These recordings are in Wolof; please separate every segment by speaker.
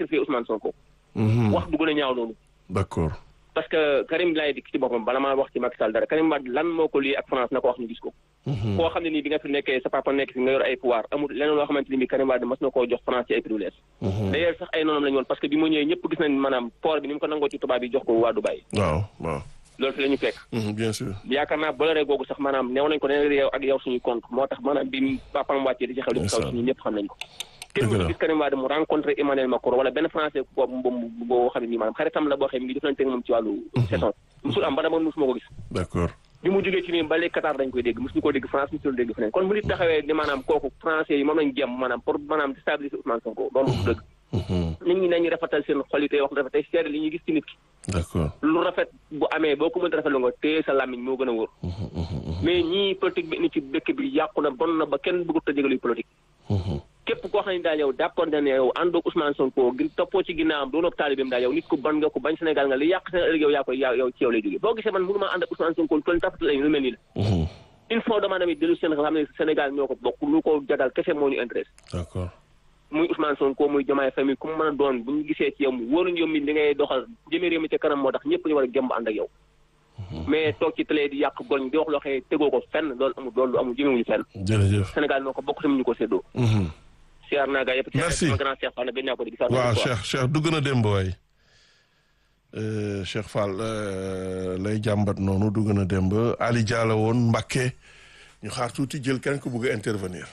Speaker 1: sacrifier Ousmane Sonko.
Speaker 2: Mhm.
Speaker 1: wax du gën a ñaaw loolu.
Speaker 2: d'accord
Speaker 1: parce que Karim laay dikk ci boppam bala maa wax ci Macky Sall dara Karim Wade lan moo ko lii ak France na ko wax ñu gis ko.
Speaker 2: Mhm.
Speaker 1: koo xam ne nii bi nga fi nekkee sa papa nekk fi nga yor ay pouvoir amul leneen loo xamante ni bi Karim Wade mas na koo jox France ci ay privilèges.
Speaker 2: Mhm.
Speaker 1: d'ailleurs sax ay noonam la ñu woon parce que bi mu ñëwee ñëpp gis nañ maanaam port bi ni mu ko nangoo ci tubaab yi jox ko waa Dubaï
Speaker 2: waaw waaw
Speaker 1: loolu fi la ñu fekk.
Speaker 2: Mhm, bien sûr
Speaker 1: yaakaar naa boloree googu sax maanaam neew nañ ko nee yow ak yow suñuy compte moo tax maanaam bi papaam wàccee di ci xew li ci kaw suñu ñëpp xam nañ ko kenn
Speaker 2: Dëgg la.
Speaker 1: mu gis Karim Wade mu rencontré Emmanuel Macron wala benn français boo boo boo xam ne nii maanaam xaritam la boo xam ne mi ngi jëflante ak moom ci wàllu saison musul am ba dama musuma ko gis
Speaker 2: d'accord
Speaker 1: bi mu jógee ci nii ba léegi Qatar dañ koy dégg musuñu ko dégg France musuñu ko dégg feneen kon bu nit taxawee ni maanaam kooku français yi moom lañ jëm maanaam pour maanaam déstabiliser Ousmane Sonko loolu du dëgg
Speaker 2: Mhm.
Speaker 1: nit ñi nañu rafetal seen xol yi tey wax rafet tey seede li ñuy gis ci nit ki
Speaker 2: d'accord
Speaker 1: lu rafet bu amee boo ko mënta rafetlu nga téye sa làmmiñ moo gën a wóor
Speaker 2: Mhm, mhm, mhm,
Speaker 1: mais ñii politique bi ni ci dëkk bi yàqu na bon na ba kenn bëggut a jégaluy politique
Speaker 2: mhm.
Speaker 1: képp koo xam ne daal yow d'accord na ne yow àndoog Ousmane Sonko gi toppoo ci ginnaawam doonoo taalibeem daal yow nit ku ban nga ko bañ Sénégal nga li yàq seen ëllëg yow yaa koy yaa yow ci yow lay jógee boo gisee man mënu maa ànd ak Ousmane Sonko toll tafatal ay lu mel nii la
Speaker 2: Mhm.
Speaker 1: il faut dama tamit dellu seen xam ne Sénégal ñoo ko bokk lu ko jagal kese moo ñu intéresse
Speaker 2: d'accord
Speaker 1: muy Ousmane Sonko muy Diomaye famille ku mu mën a doon bu ñu gisee ci yow mu wóoruñ yow mi li ngay doxal jëmee réew mi ca kanam moo tax ñëpp ñu war a gëmb ànd ak yow mais toog ci télé di yàq goñ di wax loo xam ne tegoo ko fenn loolu amul loolu amul jëmewuñu fenn
Speaker 2: jërëjëf
Speaker 1: Sénégal moo ko bokk tamit ñu ko séddoo
Speaker 2: Mhm.
Speaker 1: siyaar naa gaa yëpp ci
Speaker 2: Merci.
Speaker 1: sama grand Cheikh Fall gën naa ko di gisaat
Speaker 2: waaw Cheikh Cheikh dugg na démb waay Euh, Cheikh Fall euh, lay jàmbat noonu dugg na démb Ali Diallo woon Mbacké ñu xaar tuuti jël kenn ku bëgg a intervenir.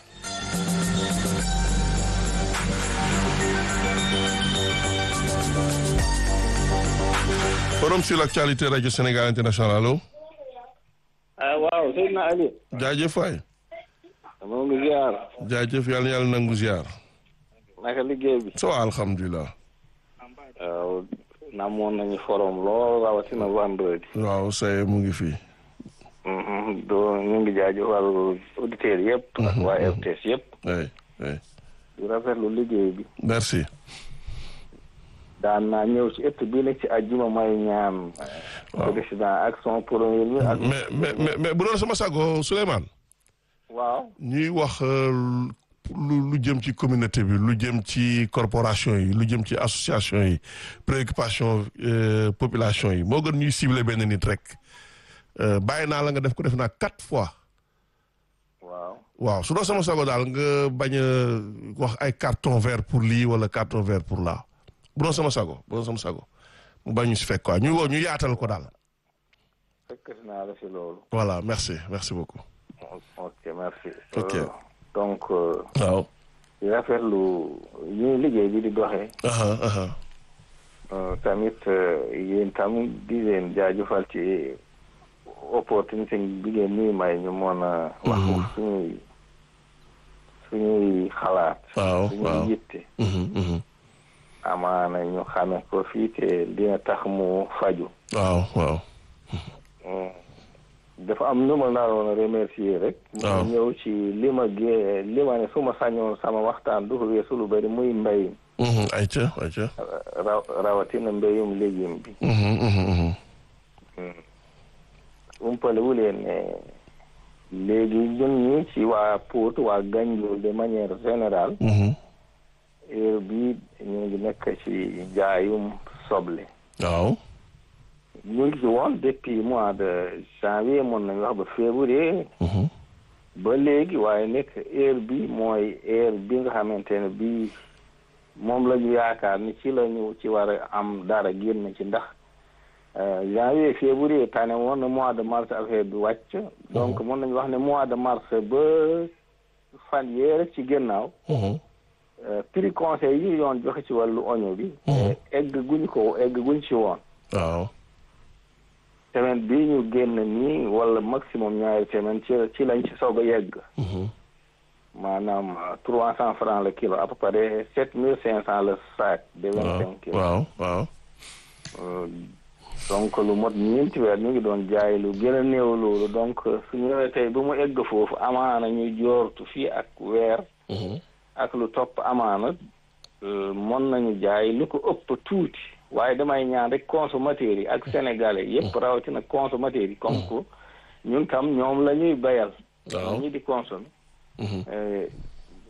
Speaker 2: forum sur l'actualité radio Sénégal international allo
Speaker 3: ah waaw Seydina Ali
Speaker 2: jaajëf waay
Speaker 3: moo ngi ziar
Speaker 2: jaajëf yàlla na yàlla nangu ziar
Speaker 3: naka liggéey bi
Speaker 2: so alhamdulilah
Speaker 3: waaw namoon nañu forom lool rawatina vendredi
Speaker 2: waaw say mu ngi fii
Speaker 3: Mhm, do ñu ngi jaajëfal auditeurs yëpp ak waa RTS yëpp
Speaker 2: ay ay
Speaker 3: di rafetlu liggéey bi
Speaker 2: merci
Speaker 3: daan naa ñëw ci ëtt bi nag ci àjjuma may ñaan
Speaker 2: Waaw.
Speaker 3: président ak son premier mi ak
Speaker 2: mais mais mais mais bu doon sama sago Souleymane
Speaker 3: waaw
Speaker 2: ñuy wax euh, lu lu jëm ci communauté bi lu jëm ci corporation yi lu jëm ci association yi préoccupation euh, population yi moo gën ñuy cibler benn nit rek Euh, bàyyi naa la nga def ko def naa quatre fois
Speaker 3: waaw
Speaker 2: waaw su doon sama sago daal nga bañ a wax ay carton vert pour lii wala carton vert pour là bu doon sama sago bu doon sama sago mu bañ ñu si fekk quoi ñu woo ñu yaatal ko daal
Speaker 3: fekk naa la si loolu
Speaker 2: voilà merci merci beaucoup
Speaker 3: ok merci
Speaker 2: Ok.
Speaker 3: Euh, donc euh,
Speaker 2: waaw
Speaker 3: di rafetlu ñuy liggéey bi di doxee
Speaker 2: aha aha
Speaker 3: Euh, tamit euh, yéen tam di leen jaajëfal ci opportunité bi ngeen ñuy may ñu mën a wax suñuy suñuy xalaat
Speaker 2: waaw waaw
Speaker 3: suñuy yitte
Speaker 2: Mhm, mhm.
Speaker 3: amaana ñu xame ko fii te dina tax mu faju
Speaker 2: waaw waaw
Speaker 3: Mm. dafa am nu ma naroon a remercier rek
Speaker 2: Waaw.
Speaker 3: mu ñëw ci li ma gée li ma ne su ma sañoon sama waxtaan du ko weesu lu bari muy mbéy
Speaker 2: Mhm, ayca ayca
Speaker 3: raw rawatina mbéyum légume bi
Speaker 2: Mhm, mhm, mhm.
Speaker 3: umpale wu leen ne léegi ñun ñi ci waa Pout waa Ganjool de manière générale
Speaker 2: Mhm.
Speaker 3: heure bi ñu ngi nekk ci jaayum soble
Speaker 2: waaw
Speaker 3: ñu ngi ci woon depuis mois de janvier mën nañu wax ba février
Speaker 2: Mhm.
Speaker 3: ba léegi waaye nekk heure bi mooy heure bi nga xamante ne bii moom la ñu yaakaar ni ci la ñu ci war a am dara génn ci ndax euh, janvier février tane woon na mois de mars affaire bi wàcc donc mën nañu wax ne mois de mars ba fan yee rek ci gannaaw
Speaker 2: Mhm.
Speaker 3: euh, prix conseil yi yoon joxe ci wàllu oignon bi
Speaker 2: Mhm.
Speaker 3: egg guñ ko egg guñ ci woon
Speaker 2: waaw
Speaker 3: semaine bii ñu génn nii wala maximum ñaari semaine ci ci lañ ci soog a yegg
Speaker 2: Mhm.
Speaker 3: maanaam trois cent francs le kilo à peu près sept mille cinq cent le sac de vingt
Speaker 2: waaw
Speaker 3: cinq kilos
Speaker 2: waaw waaw
Speaker 3: Euh, donc lu mot ñeenti weer ñu ngi doon jaay lu gën a néew loolu donc su ñëwee tey bu mu egg foofu amaana ñu joortu fii ak weer
Speaker 2: Mhm.
Speaker 3: ak lu topp amaana euh, mën nañu jaay lu ko ëpp tuuti waaye damay ñaan rek consommateurs yi ak sénégalais yépp rawatina consommateurs yi comme que ñun tam ñoom la ñuy bayal
Speaker 2: Waaw.
Speaker 3: ñi di consommer
Speaker 2: Mhm.
Speaker 3: Euh,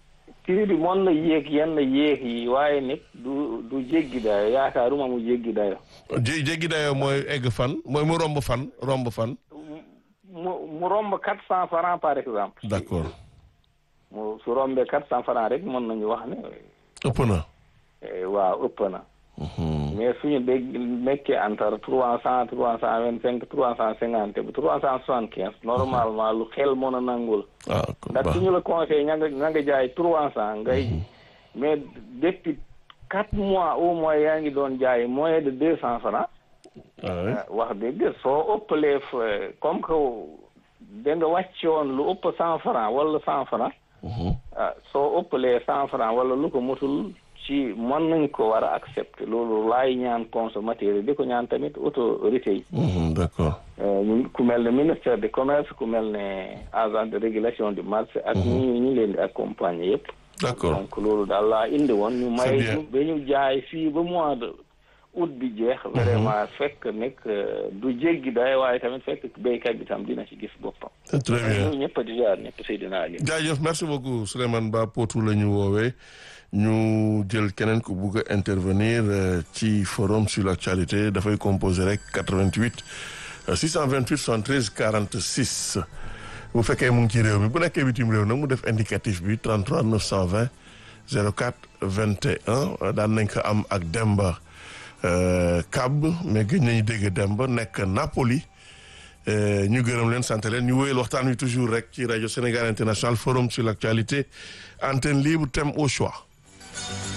Speaker 3: prix bi mën na yéeg yenn yéeg yi waaye nit du du jéggi dayo yaakaaruma mu jéggi dayo
Speaker 2: jé jéggi dayoo mooy egg fan mooy mu romb fan romb fan
Speaker 3: mu mu romb quatre cent francs par exemple
Speaker 2: d'accord
Speaker 3: mu su rombee quatre cent francs rek mën nañu wax ne
Speaker 2: ëpp na
Speaker 3: eh, waaw ëpp na mais suñu dégg nekkee entre trois cent trois cent vingt cinq trois cent cinquante ba trois cent soixante quinze normalement lu xel mën a nangul
Speaker 2: ah kon
Speaker 3: ndax
Speaker 2: baax
Speaker 3: suñu la conseil ña nga ña nga jaay trois cent ngay mais depuis quatre mois au moins yaa ngi doon jaay moins de deux cent francs
Speaker 2: ah oui.
Speaker 3: wax dëgg soo ëppalee fa- comme que da nga wàccoon lu ëpp cent francs wala cent francs
Speaker 2: Mhm.
Speaker 3: ah soo ëppalee cent francs wala lu ko mutul ci mën nañ ko war a accepter loolu laay ñaan consommateur yi di ko ñaan tamit autorité yi
Speaker 2: Mhm, d'accord
Speaker 3: Euh, ñu- ku mel ne ministère de commerce ku mel ne agent de régulation du marché ak ñi ñu leen di accompagner yëpp
Speaker 2: d'accord
Speaker 3: donc loolu daal laa indi woon ñu
Speaker 2: C'est
Speaker 3: may
Speaker 2: bien.
Speaker 3: ñu ba ñu jaay fii ba mois de août bi jeex vraiment fekk nekk euh, du jéggi day waaye tamit fekk béykat bi tam dina ci gis boppam
Speaker 2: c'est très bien
Speaker 3: ñu ñëpp di jaar ñëpp Seydina Ali
Speaker 2: jaajëf merci beaucoup Souleymane Ba Potou la ñu woowee ñu jël keneen ku bugg a intervenir euh, ci forum sur l'actualité dafay composer rek 88 euh, 628 73 46 bu fekkee mu ngi ci réew mi bu nekkee bitim réew nag mu def indicatif bi 33 920 04 21 daan nañ ko am ak Demba euh, Kab mais gëj nañu dégg Demba nekk Napoli Euh, ñu gërëm leen sant leen ñu wéyal waxtaan wi toujours rek ci rajo Sénégal International forum sur l'actualité antenne libre thème au choix